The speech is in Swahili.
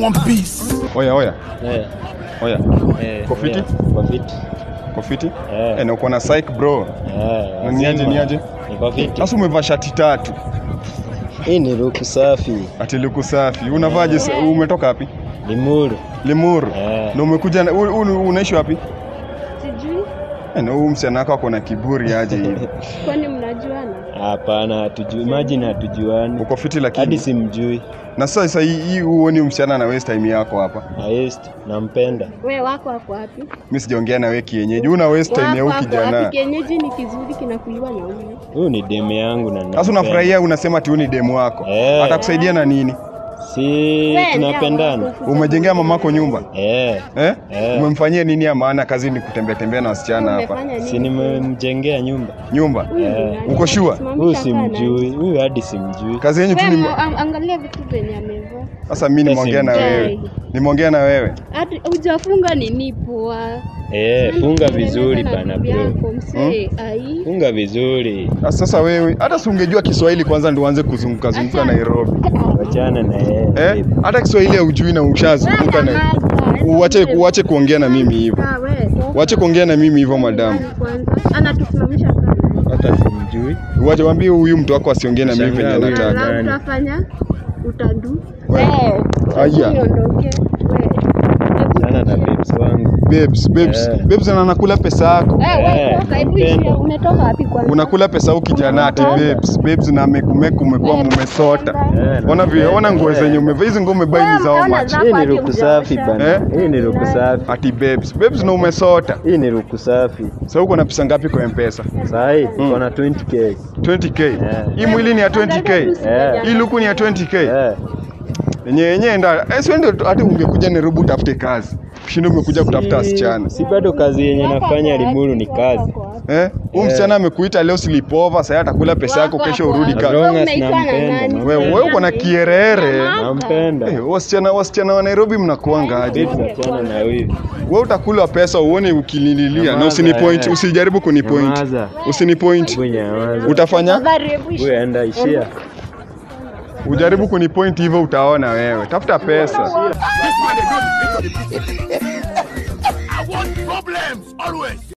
want peace. Oya oya Eh, oya, eh, Uko fiti? eh, uko fiti. uko fiti? Eh. Eh, na uko na psych bro. Eh, Na ni aje, lazima. ni aje? Niko fiti. Sasa umevaa shati tatu Hii ni ruku safi. ati luku safi. Unavaaje? sa- Umetoka wapi? Limuru. Limuru. Eh. Na umekuja na- u- u- unaishi wapi? Sijui Eh, na huyu msichana wako ako na kiburi aje hivi. kwani mnajuana? Hapana, hatujui. Imagine hatujuani. Uko fiti Hadi lakini. simjui. Na sasa sasa hii hii huoni msichana na waste time yako hapa. Highest nampenda. We wako wako wapi? Mimi sijaongea na wewe kienyeji. Una waste time ya Wako huyu wako wapi? kijana. Kienyeji ni kizuri kinakuliwa na huyu. Huyu ni demu yangu na Sasa nampenda. unafurahia unasema ati huyu ni demu wako. Eh. Atakusaidia na nini? Si We, tunapendana. ndio wako. Umejengea mamako nyumba? Eh. Eh? Eh. Umemfanyia nini ya maana kazi ni kutembea tembea na wasichana hapa? Umefanya nini? Si nimemjengea nyumba. Nyumba. Huyu ni Eh. nani? Uko sure? Simamisha Huyu sana. simjui. Huyu hadi simjui. Kazi yenyu tu We, ni mo- ang- angalia vitu venye amevaa. Sasa mimi nimeongea na Simjui. wewe. Nimeongea na wewe. Hata hujafunga nini poa. Eh, funga Tengeneza vizuri na bana bibi bro. yako, msee, ai. Funga vizuri. Sasa sasa wewe hata si ungejua Kiswahili kwanza ndio uanze kuzunguka zunguka Acha. Nairobi. Wachana na yeye. Eh? Hata Kiswahili haujui na ushazunguka na Uache uache kuongea na mimi hivyo. Ah, we, toka. Uache kuongea na mimi hivyo madamu. Nani kwanza? Anatusimamisha sana. Hata simjui. Uache waambie huyu mtu wako asiongee na mimi venye Shangaa huyu. anataka. Na nani? utafanya utandu. We. Eh, Aya. niondoke. We. Sana na babes wangu. Babes, babes. Eh. Babes na anakula pesa yako. Eh, we, Eh, toka, hebu nampenda. ishia. Unatoka wapi kwanza? Unakula pesa huku kijana ati babes. Babes na amekumeku umekuwa mmesota. Eh, Ona vile, ona nguo zenye umevaa. Hizi nguo umevaa ni za how much? Hii ni ruku safi bana. Eh? Hii ni ruku safi. Ati babes. Babes na umesota. Hii ni ruku safi. Sasa uko na pesa ngapi kwa M-Pesa? Saa hii Mm. uko na 20k. 20k. Eh. Hii mwili ni ya 20k. Eh. Hii luku ni ya 20k. Eh. Yenye yenye nda. Eh, sio ndio hata ungekuja Nairobi utafute kazi. Ushinda umekuja kutafuta wasichana. Si bado kazi yenye nafanya Limuru ni kazi. Eh? Huyu msichana amekuita leo sleepover, sasa atakula pesa yako kesho urudi As kazi. long as Unaitwa na nampenda. nani? Wewe wewe uko na kierere. Nampenda. Eh, wasichana wasichana wa Nairobi mnakuanga aje? Babes achana na wivu. Wewe utakula pesa uone ukilililia na Nyamaza, usinipoint, eh. usijaribu kunipoint. Nyamaza. Usinipoint. Hebu nyamaza. Utafanya? Huyu enda ishia. Ujaribu kunipoint hivyo utaona wewe. Tafuta pesa. This man, they don't speak to the people. I want problems always.